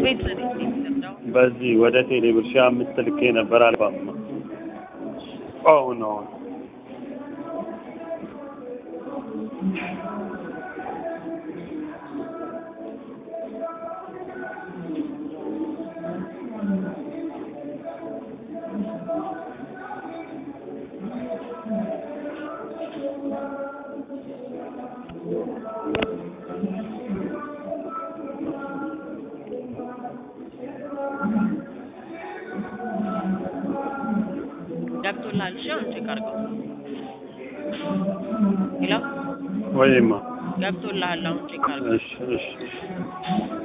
ቤት ነው የሚሰጠው። በዚህ ወደ ቴሌብር ሺህ አምስት ልኬ ነበር አልባማ አሁን አሁን ገብቶልሃል? እሺ አሁን ቼክ አድርገው። ሄሎ ወይማ ገብቶልሃል? አሁን ቼክ አድርገው። እሺ እሺ እሺ